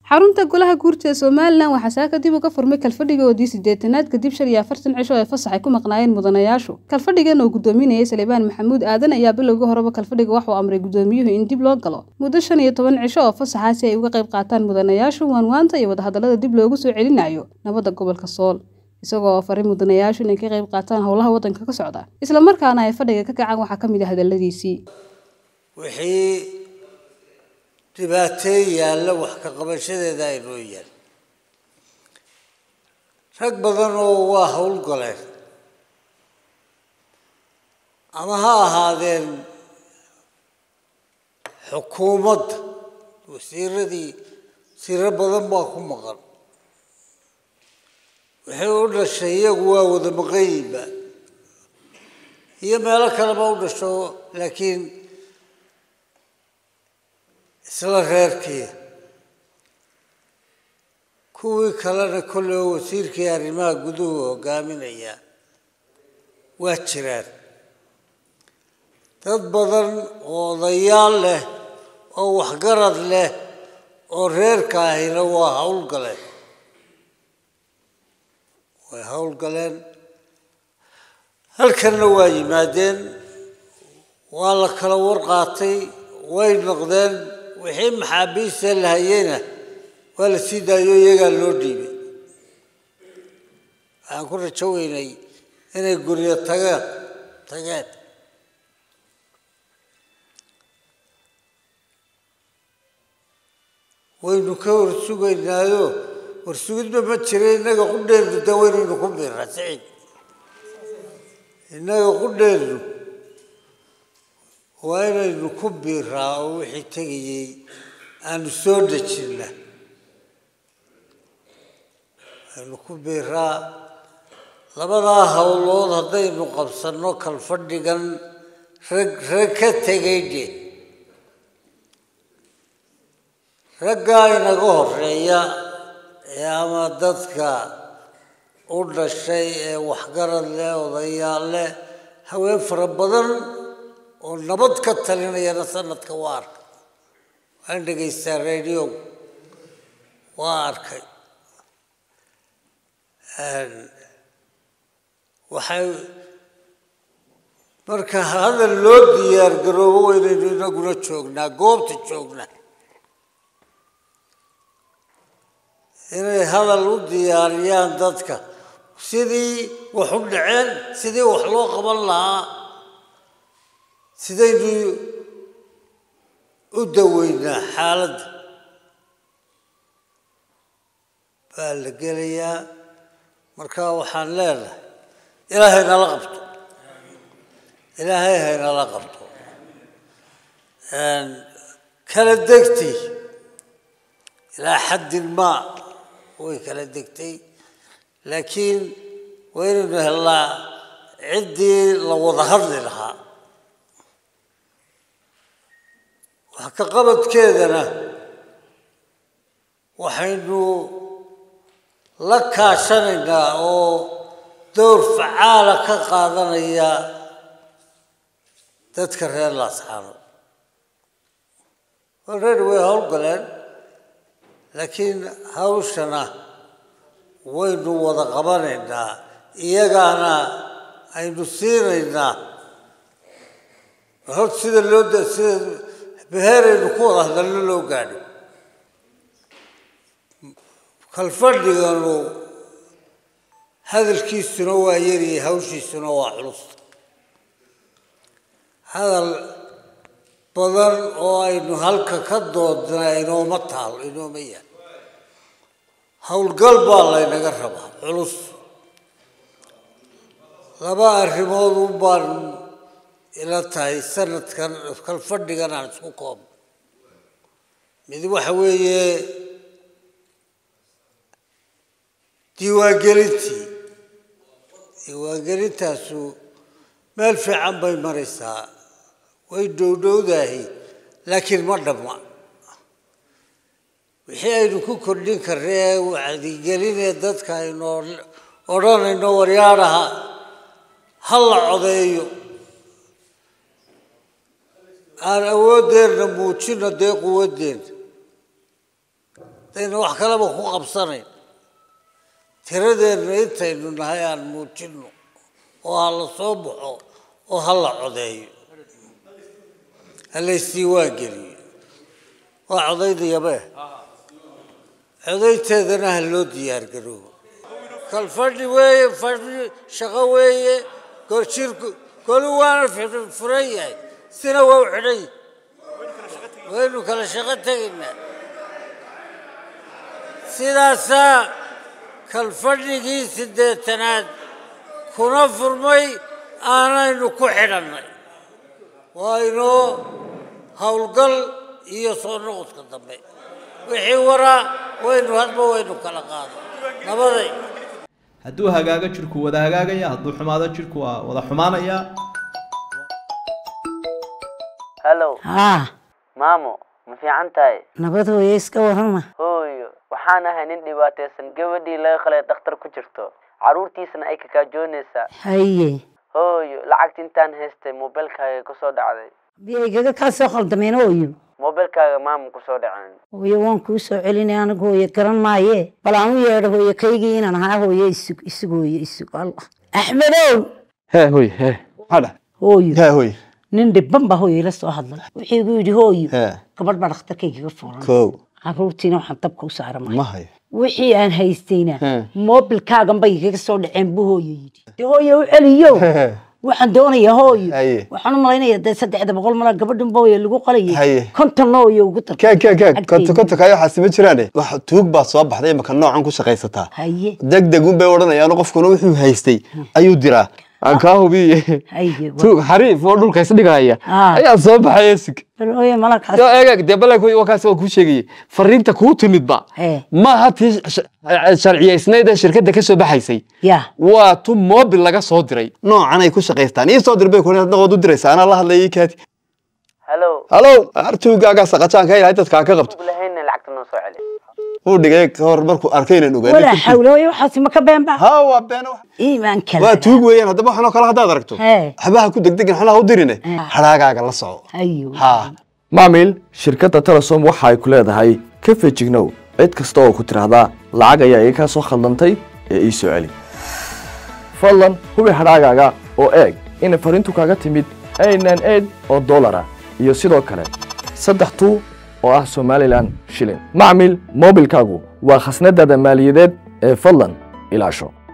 xarunta golaha guurta ee somalilan waxaa saaka dib uga furmay kalfadhigoodii sideetanaad kadib shan iyo afartan cisho ee fasax ay ku maqnaayeen mudanayaashu kalfadhigan oo gudoominayay salebaan maxamuud aadan ayaa bilowga horeba kalfadhiga waxuu amray gudoomiyuhu in dib loo galo muddo shan iyo toban cisho oo fasaxa si ay uga qayb qaataan mudanayaashu waanwaanta iyo wadahadallada dib loogu soo celinayo nabadda gobolka sool isagoo faray mudanayaashu inay ka qayb qaataan howlaha waddanka ka socda islamarkaana ay fadhiga ka kacaan waxaa ka mid ah hadalladiisii wixii dhibaatee yaalla wax ka qabashadeeda aynoo yaal rag badan oo waa howlgaleen ama ha ahaadeen xukuumadda wasiiradii wasiiro badan baa ku maqan waxay u dhashay iyagu waa wada maqanyiba iyo meelo kaleba u dhasho laakiin isla reerkii kuwii kalena kolley oo wasiirkii arrimaha guduhu hogaaminaya waa jiraan dad badan oo odayaal leh oo waxgarad leh oo reerka ahina waa howlgaleen way howlgaleen halkanna waa yimaadeen waa la kala warqaatay way noqdeen wixii maxaabiista la hayeyna waa la sii daayo iyagaa loo dhiibay waxaan ku rajo weynay inay guryo tageen tageen waynu ka warsugaynaayo warsugidba ma jira innaga qudheenu de waynaynu ku biraa siciid innaga qudheenu waa inaynu ku biiraa oo wixii tegayey aanu soo dejinna aynu ku biiraa labadaa howlood haddaynu qabsanno kalfadhigan rag rag ka tegay de raggaa inaga horeeya ee ama dadka u dhashay ee waxgarad leh odayaal leh haween fara badan oo nabad ka talinayana sanadka waa arkay waan dhegaystaa radio waa arkay waxay marka hadal loo diyaar garoobo waynaynu inaguna joognaa goobta joognaa inay hadal u diyaariyaan dadka sidii wax u dhaceen sidii wax loo qaban lahaa sidaynu u daweynaa xaaladda baa la gelayaa marka waxaan leenahay ilaahay nala qabto ilaahay haynala qabto kala degtay ilaa xaddin maa way kala degtay laakiin waa inaynu helnaa ciddii la wada hadli lahaa wax ka qabadkeedana waxaynu la kaashanaynaa oo dowr facaala ka qaadanaya dadka reer laasxaano already way howlgaleen laakiin hawshana waynu wada qabanaynaa iyagaana aynu siinaynaa hor sida loo sida beheeraynu ku wada hadalno loo gaadho kalfadhiganu hadalkiisuna waa yariyay hawshiisuna waa culus hadal badan oo aynu halka ka doodnaa inooma taalo inooma yaal howlgal baa laynaga rabaa culus laba arrimood un baan ila tahay sanadkan kalfadhigan aan isku koobno mid waxa weeye diiwaangelintii diiwaangelintaasu meel fiican bay maraysaa way dhowdhowdahay laakiin ma dhamma wixii aynu ku kordhin karnee wacdigelinee dadka aynu odhanayno waryaadhaha ha la codeeyo aan awoodeenna muujino dee quwadeenna dayna wax kaleba ku qabsanayn tiradeenna intaynu nahay aan muujinno oo ha la soo baxo oo ha la codeeyo ha laystiiwaan geliyo waa codaydayabee codaynteedana ha loo diyaargaroobo kal fadhi weeye fadhi shaqo weeye gorjirku kolu waana furan yahay sina waa u xidhan yahay waynu kala shaqo tegaynaa sidaasaa kalfadhigii siddeetanaad kuna furmay aanaynu ku xidhannay waa inoo howlgal iyo soo noqodka dambe wixii waraa waynu hadba waynu kala qaado nabaday hadduu hagaago jirku wada hagaagaya hadduu xumaado jirku waa wada xumaanaya hallow haa maamo ma fiican tahay nabad hooye iska warrama hooyo waxaan ahay nin dhibaataysan gabadhii laga qalay dhakhtar ku jirto carruurtiisana ay kakaajoonaysaa haye hooyo lacagta intaan haystay mobilkaaga kusoo dhacday biyaygaga kaa soo khaldameen hooyo mobilkaaga maama kusoo dhaceen hooye waan kuu soo celinay anigu hooye garan maaye bal aan u yeedho hooye kaygii inaan ahaa hooye isug isug hooye isug allah axmedow hee hoy hee maxaa dhah hooyo hee hoy nin dhibban baa hooye ila soo hadlay wuxuu igu yidhi hooyo hee gabadh baa dhakhtarkaygaga furan kow carruurtiina waxaan dabka u saaramay ma hayo wixii aan haystayna He. moobilkaagan bay igaga soo dhaceen buu hooyo yidhi de hooye u celiyo waxaan doonayaa hooyo Haye. waxaan u malaynayaa dee saddexda boqol mala gabadhan ba hooye lagu qalayay Haye. konton hooyo ugu dar kaag kaag kaag konto konto kayo waxaasi ma jiraane wax tuug baa soo baxday imaka noocan ku shaqaysataa haye deg deg un bay odhanayaan qofkuna wuxuu haystay ayuu diraa aan kaa hubiye haye tuug xariif oo dhulka isdhigaya Ah. ayaa soo baxay esig bal hooye malakaas yo eeg eeg dee balay wakaas waa kuu sheegayay fariinta kuu timidba He. maaha tii sh- sharciyaysnayd ee shirkadda ka soo baxaysay ya waa tu mobil laga soo diray noocan ay ku shaqaystaan ii soo dir bay kuhi adna waad u diraysa anaa la hadlayay kaati hallow halow artuugaagaa saqajaan ka ilahay dadkaa ka qabto ug lahayna lacagta noo soo celi uu dhigay ka hor markuu arkay inaan walaa ogaanay xawla hooye waxaasi ma ka beenba ha waa been wax iimaan waa kala tuug weeyaan haddaba waxanoo kale haddaad aragto He. waxbaha ku degdegin xanaha u dirine hadhaagaaga la soco hayo ha maamil shirkadda telesom waxa ay ku leedahay ka fejignow cid kasta oo ku tidhaahdaa lacag ayaa iga kaa soo khaldantay ee ii soo celi fadlan hubi hadhaagaaga oo eeg inay fariintu kaaga timid aynan eed oo dollar ah iyo sidoo kale saddex tuu oo ah somalilan shilin macmil moobilkaagu waa khasnadaada maaliyadeed ee fadlan ilaasho